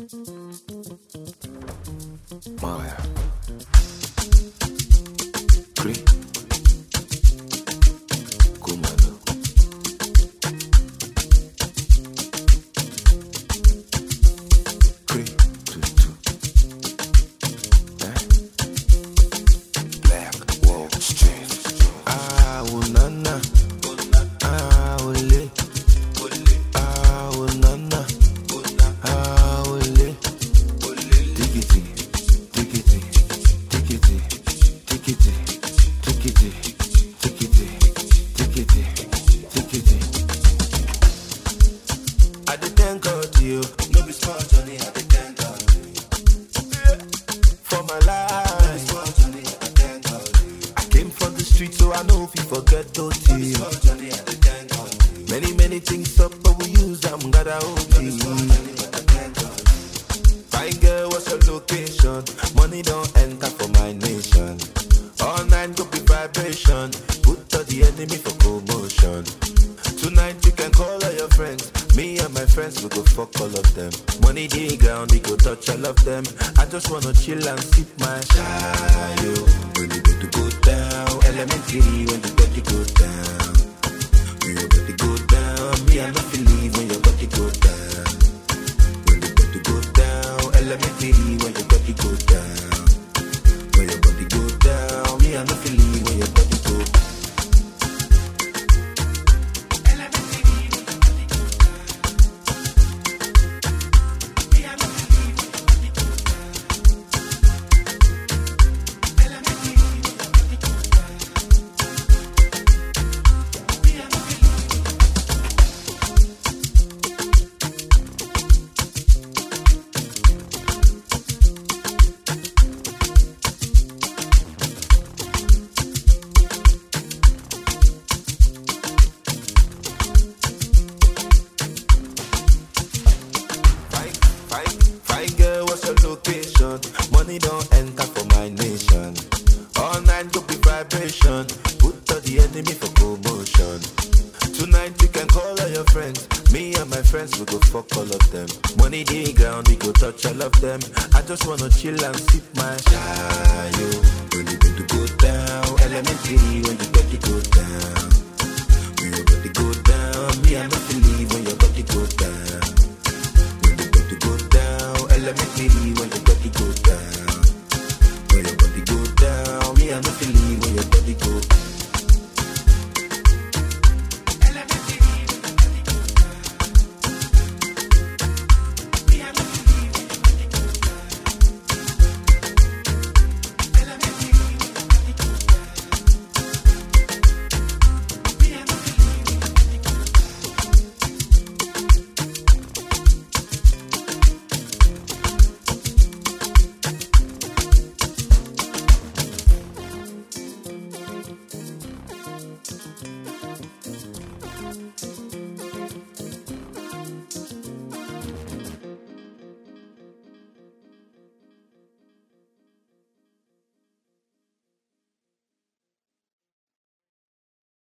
Maya. Cree. Kumalo. Cree. Tutu. Eh? Black Wall Street. Ah, oh, nana. Ah, ole. Ah, oh, nana. Ah, ole. Diggity, diggity, diggity, diggity, diggity, diggity, diggity, diggity. I dey thank God you, no be small journey. I dey thank God for my life. No be small journey. I thank God I came from the street, so I know if you forget those things. Small journey. I dey thank God Many many things up, but we use them. Gotta hold Fine girl, what's your location? Money don't enter for my nation. All night go be vibration. Put all the enemy for commotion. Tonight you can call all your friends. Me and my friends we go fuck all of them. Money the ground, we go touch all of them. I just wanna chill and sip my shayo. When you go to go down, elementary when the body go down. When your body go down, me I not believe when your body go down. When the body go down, elementary when your body go down. When your body go down, me I not believe when your body go down. Fine, fine, fine girl, what's your location? Money don't enter for my nation. All night go be vibration. Put all the enemy for commotion. Tonight you can call all your friends. Me and my friends we go fuck all of them. Money the ground, we go touch all of them. I just wanna chill and sip my shayo. When you go to go down, elementary when you body go down. When your body go down, me I not believe when your body go down. When the body go down, elementary when the body go down. When your body go down, me I no believe when your body go